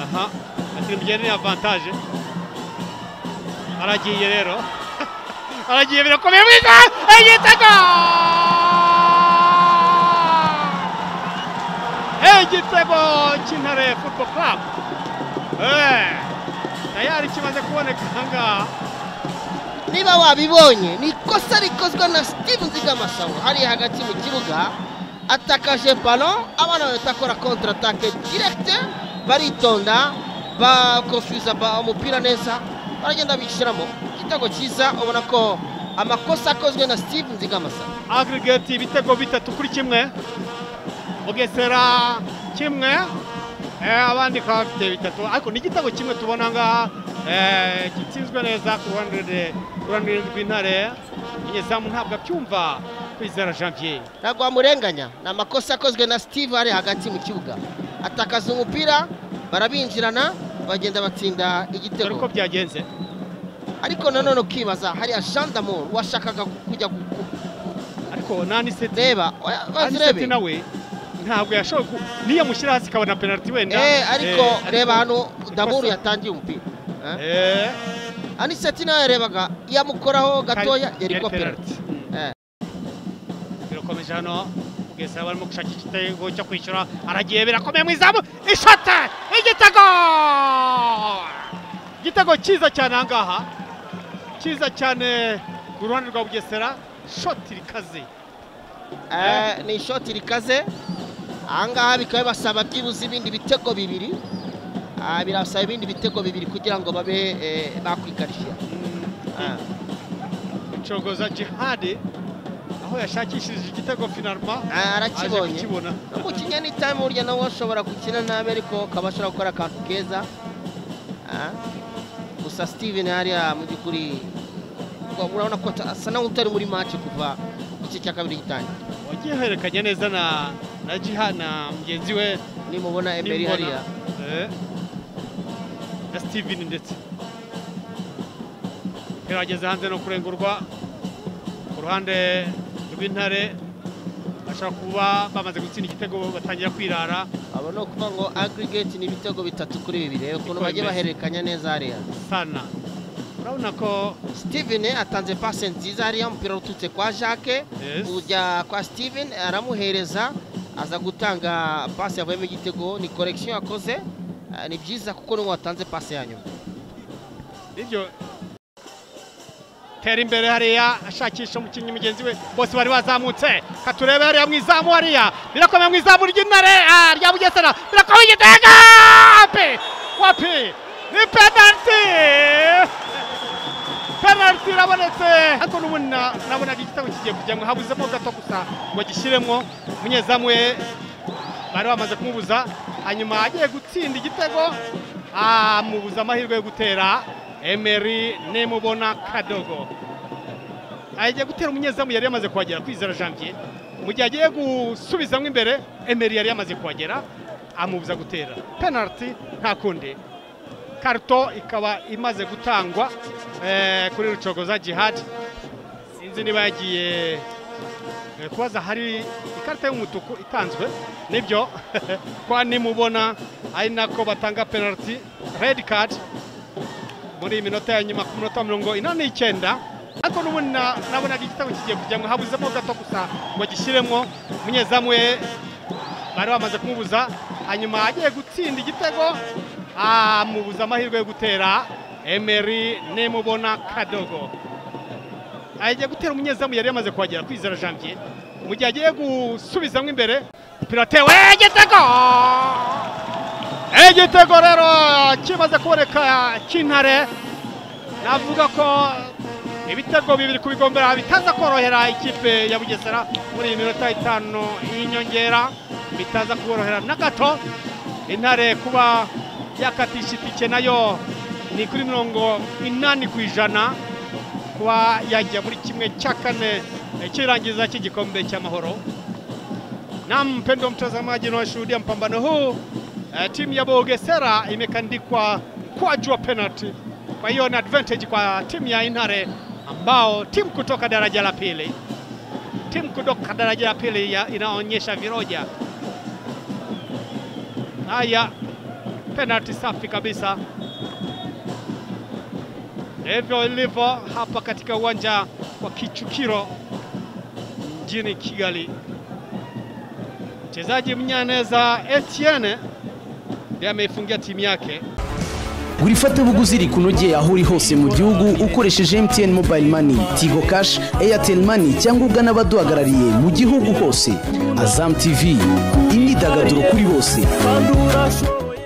aha asimbuye ni avantaje aragiye rero aragiye birakomeye wiga igitego igitego cy'intare football club tayari kimaze kuboneka ahangaha niba wabibonye ni ikosa rikozwe na steve nzigamasabo hariya hagati mu kibuga atakaje balo abana bahita akora kontra atake diregite baritonda bakofuza umupira neza baragenda bishyiramo igitego cyiza ubona ko amakosa akozwe na steve nzigamasabo agirigeti ibitego bitatu kuri kimwe bugesera kimwe abandi bakaba bafite bitatu ariko ni igitego kimwe tubona ngaha gitsinzwe neza ku ruhande rw'intare umunyezamu ntabwo abyumva kwizera janvier ntabwo wamurenganya ni amakosa akozwe na steve ari hagati mu kibuga atakaza umupira barabinjirana bagenda batsinda dore uko igitego byagenze ariko nanone ukibaza hariya gendarme washakaga kujya ku- ku- ariko naniseti kureba aniseti bazirebe nawe ntabwo yashoboye ku- niyo amushyira hasi ikabona penaliti wenda eh ariko Eh, reba hano daburu ikosa- yatangiye umupira Eh, eh, aniseti nawe yarebaga yamukoraho gatoya kari- yari yari kopera penaliti. birakomeje hano bugesera barimo gushakisha igitego cyo kwishyura aragiye birakomeye mu izamu ishote igitego igitego cyiza cyane aha ngaha cyiza cyane ku ruhande rwa bugesera shoti rikaze Eh, ni ishoti rikaze ahangaha bikaba bibasaba byibuze ibindi bitego bibiri Ah, birasaba ibindi bitego bibiri kugira ngo babe eh, bakwikarishya Ah. cogoza jihadi aho yashakishije igitego finaruma Ah, aje arakibonye kukibona umukinnyi ni time burya nawe ashobora gukina nabi ariko akaba ashobora gukora akantu keza Ah, gusa steven hariya mu by'ukuri wa- urabona ko ata- asa nawe utari muri match kuva igice cya kabiri gitangiye wagihererekanya neza na na jihadi na mugenzi we nimubona emeri Nimbona. hariya Eh. na steven ndetse gerageza hanze no kurengurwa ku ruhande rw'intare bashobora kuba bamaze gutsinda igitego batangira kwirara aba ni ukuvuga ngo aggregate ni ibitego bitatu kuri bibiri reba ukuntu Niko bajya bimeze. bahererekanya neza hariya sana urabona ko steven atanze pase nziza hariya umupira ututse kwa jacques Yes. ujya kwa steven aramuhereza aza gutanga pase yavuyemo igitego ni korekisiyo yakoze Ah, ni byiza kuko niwe watanze pase ya nyuma nibyo tera imbere hariya ashakisha umukinnyi mugenzi we bose bari bazamutse katurebe hariya mu izamu hariya birakomeye mu izamu ry'intare ah, rya bugesera birakomeye igitega wapi wapi ni penaliti penaliti irabonetse ariko n'ubundi na- nabonaga igitego kigiye kujyamo habuzemo gato gusa ngo gishyiremo umunyezamu we bari bamaze kumubuza hanyuma agiye gutsinda igitego amubuza amahirwe yo gutera emeri nimubona kadogo agiye gutera umunyezamu yari yamaze kuhagera kwizera janvier mu gihe agiye gusubizamo imbere emeri yari yamaze kuhagera amubuza gutera penaliti nta kundi karito ikaba imaze gutangwa eh, kuri rucogoza jihadi sinzi niba yagiye Eh, kubaza hari ikarita y'umutuku itanzwe nibyo kwa nimubona ari nako batanga penaliti redi kadi muri iyi minota ya nyuma ku minota mirongo ine n'icyenda ariko n'ubundi na- nabonaga igitego kigiye kujya ngo habuzemo gato gusa ngo gishyiremo umunyezamu we bari bamaze kumubuza hanyuma agiye gutsinda igitego amubuza amahirwe yo gutera emeri nimubona kadogo agiye gutera umunyezamu yari yamaze kuhagera kwizera janvier mu gihe agiye gusubizamo imbere umupira atewe igitego igitego rero kimaze kuboneka cy'intare navuga ko ibitego bibiri kubigombera bitaza korohera ikipe ya bugesera muri iyi minota itanu y'inyongera bitaza kuborohera na gato intare kuba yakatisha itike nayo ni kuri mirongo inani ku ijana kuba yajya muri kimwe cya kane eh, cy'irangiza cy'igikombe cy'amahoro na mpendo mtazamaji unaoshuhudia mpambano huu eh, timu ya Bogesera imekandikwa mkwaju wa penalty. Kwa hiyo ni advantage kwa timu ya Inare ambao timu kutoka daraja la pili timu kutoka daraja la pili ya- inaonyesha viroja haya penalty safi kabisa. Ndivyo ilivyo hapa katika uwanja wa Kichukiro mjini Kigali. Mchezaji Mnyaneza Etienne ndiye ameifungia timu yake. gura ifatabuguzi rikunogeye aho uri hose mu gihugu ukoresheje MTN Mobile Money, Tigo Cash, Airtel Money cyangwa ugana abaduhagarariye mu gihugu hose. Azam TV, imyidagaduro kuri bose. Bandura show.